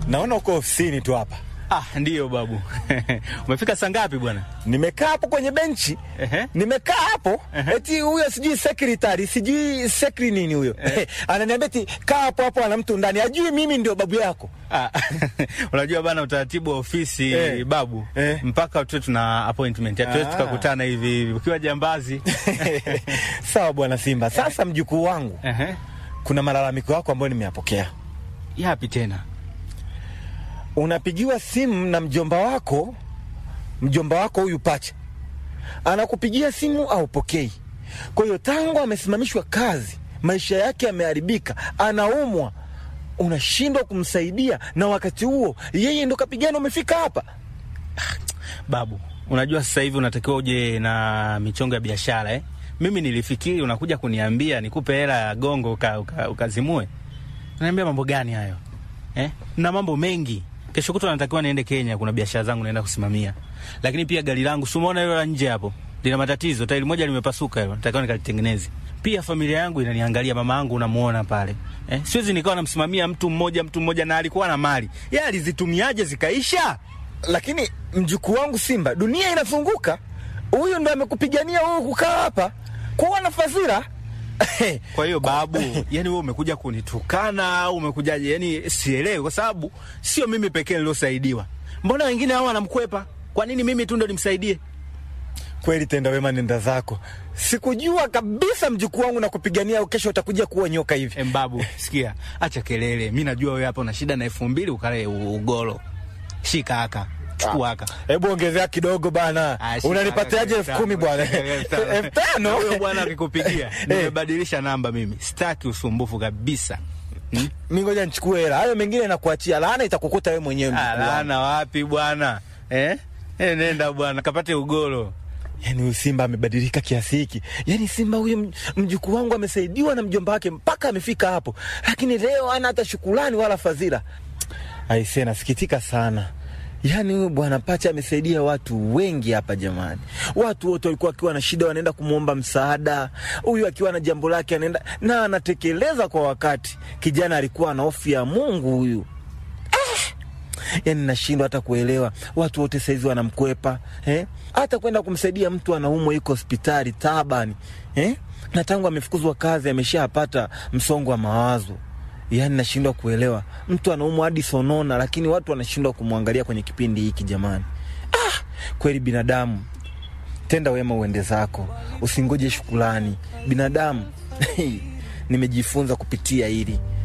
Naona uko ofisini tu hapa. Ah, ndiyo babu. Umefika saa ngapi bwana? Nimekaa hapo kwenye benchi. Ehe. Nimekaa hapo eti huyo sijui secretary sijui secretary nini huyo ananiambia eti kaa hapo hapo, ana mtu ndani, ajui mimi ndio babu yako. Ah, unajua bana utaratibu wa ofisi Eh. babu Eh. mpaka tuwe tuna appointment hatuwezi Ah. tukakutana hivi hivi ukiwa jambazi Sawa bwana Simba. Sasa mjukuu wangu, Ehe. kuna malalamiko yako ambayo nimeyapokea. yapi tena Unapigiwa simu na mjomba wako, mjomba wako huyu Pacha anakupigia simu aupokei. Kwa hiyo tangu amesimamishwa kazi, maisha yake yameharibika, anaumwa, unashindwa kumsaidia, na wakati huo yeye ndo kapigana, umefika hapa. babu unajua sasa hivi unatakiwa uje na michongo ya biashara eh? mimi nilifikiri unakuja kuniambia nikupe hela ya gongo uka, uka, ukazimue naambia mambo gani hayo eh? na mambo mengi kesho kutwa natakiwa niende kenya kuna biashara zangu naenda kusimamia lakini pia gari langu simuona hilo la nje hapo lina matatizo tairi moja limepasuka hilo natakiwa nikalitengeneze pia familia yangu inaniangalia mama yangu unamuona pale eh? siwezi nikawa namsimamia mtu mmoja mtu mmoja na alikuwa na mali ye alizitumiaje zikaisha Lakini mjukuu wangu Simba, dunia inazunguka, huyu ndo amekupigania wewe kukaa hapa kuwa na fadhila Kwa hiyo babu, yani wewe umekuja kunitukana au umekujaje? Yani sielewi, kwa sababu sio mimi pekee niliosaidiwa. Mbona wengine hao wanamkwepa? Kwa nini mimi tu ndo nimsaidie? Kweli tenda wema, nenda zako. Sikujua kabisa mjukuu wangu na kupigania kesho utakuja kuwa nyoka hivi. Em, babu, sikia, acha kelele. Mi najua wewe hapa una shida na elfu mbili ukale u- ugoro. Shika haka, chukua haka. Hebu ongezea kidogo bana, Ah, shika unanipatiaje haka, elfu kumi bwana? elfu tano. elfu tano Na Huyo bwana akikupigia, Eh, nimebadilisha namba mimi, sitaki usumbufu kabisa. Hmm? mi ngoja nichukue hela, hayo mengine nakuachia, laana itakukuta wewe mwenyewe. mjukuu wangu. Alana wapi bwana eh? Eh, nenda bwana kapate ugoro. Yaani huyu Simba amebadilika kiasi hiki. Yaani Simba huyu m- mjukuu wangu amesaidiwa na mjomba wake mpaka amefika hapo, lakini leo hana hata shukurani wala fadhila. Aisee, nasikitika sana. Yaani huyu bwana Pacha amesaidia watu wengi hapa jamani. Watu wote walikuwa wakiwa na shida wanaenda kumwomba msaada, huyu akiwa na jambo lake anaenda na anatekeleza kwa wakati. Kijana alikuwa na hofu ya Mungu huyu yani nashindwa hata kuelewa watu wote saizi wanamkwepa eh? hata kwenda kumsaidia mtu anaumwa yuko hospitali tabani eh? na tangu amefukuzwa kazi ameshapata msongo wa mawazo yani nashindwa kuelewa mtu anaumwa hadi sonona lakini watu wanashindwa kumwangalia kwenye kipindi hiki jamani ah, kweli binadamu tenda wema uende zako usingoje shukulani binadamu nimejifunza kupitia hili